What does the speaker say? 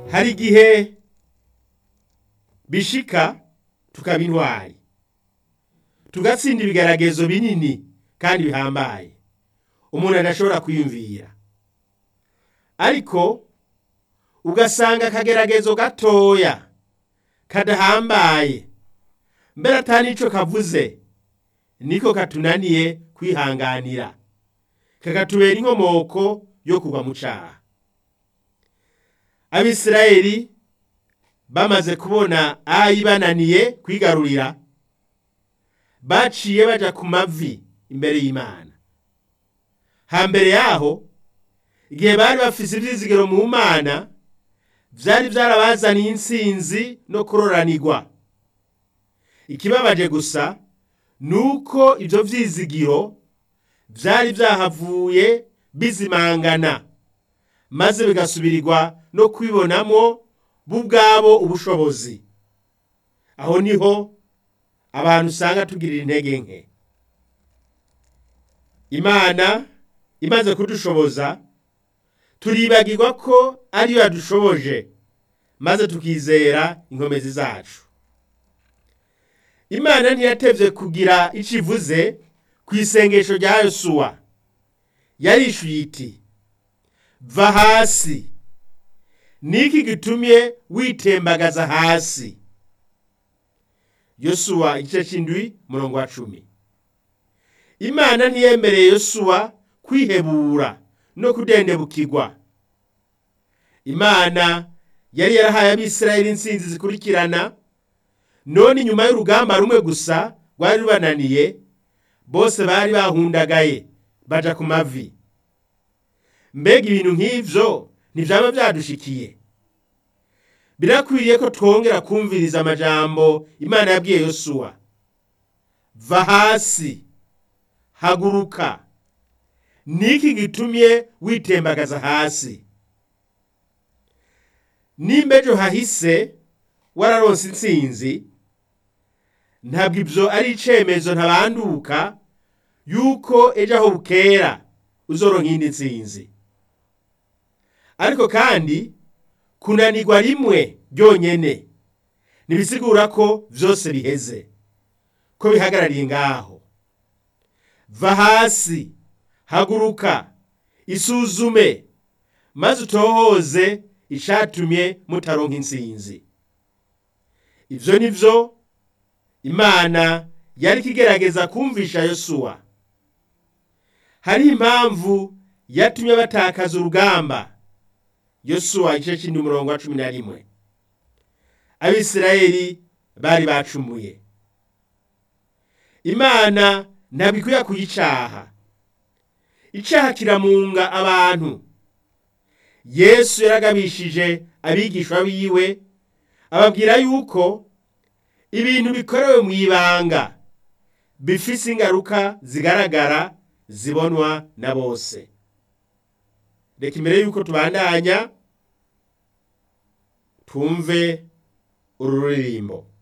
hari igihe bishika tukaba intwari tugatsinda ibigeragezo binini kandi bihambaye umuntu adashobora kwiyumvira ariko ugasanga akageragezo gatoya kadahambaye mbere atari ico kavuze niko katunaniye kwihanganira kakatubera inkomoko yo kugwa mu caha abisirayeli bamaze kubona ayi bananiye kwigarurira baciye baja ku mavi imbere y'imana hambere yaho igihe bari bafise ivyizigiro mu mana vyari vyarabazaniye intsinzi no kuroranirwa ikibabaje gusa nuko ivyo vyizigiro vyari vyahavuye bizimangana maze bigasubirirwa no kwibonamwo bo ubwabo ubushobozi aho niho abantu usanga tugirira intege nke imana imaze kudushoboza turibagirwa ko ariyo yadushoboje maze tukizera inkomezi zacu imana ntiyatevye kugira ico ivuze ku isengesho rya yosuwa yarishuye iti va hasi niki gitumye witembagaza hasi yosuwa igice c'indwi murongo wa cumi imana ntiyemereye yosuwa kwihebura no kudendebukirwa imana yari yarahaye abisirayeli intsinzi zikurikirana none inyuma y'urugamba rumwe gusa rwari rubananiye bose bari bahundagaye baja ku mavi mbega ibintu nk'ivyo ntivyaba vyadushikiye birakwiriye ko twongera kumviriza amajambo imana yabwiye yosuwa va hasi haguruka niki gitumye witembagaza hasi nimba ejo hahise wararonse intsinzi ntabwo ibyo ari icemezo ntabanduka yuko ejo aho bukera uzoronka iyindi ntsinzi ariko kandi kunanirwa rimwe ryonyene ntibisigura ko vyose biheze ko bihagarariye ngaho va hasi haguruka isuzume maze utohoze icatumye mutaronka intsinzi ivyo nivyo imana yari kigerageza kumvisha yosuwa hari impamvu yatumye batakaza urugamba yosuwa igice c'indwi umurongo wa cumi na rimwe abisirayeli bari bacumuye imana ntabwo ikwiye kuyicaha icaha kiramunga abantu yesu yaragabishije abigishwa biwe ababwira yuko ibintu bikorewe mu ibanga bifise ingaruka zigaragara zibonwa na bose reka imbere yuko tubandanya twumve uru ruririmbo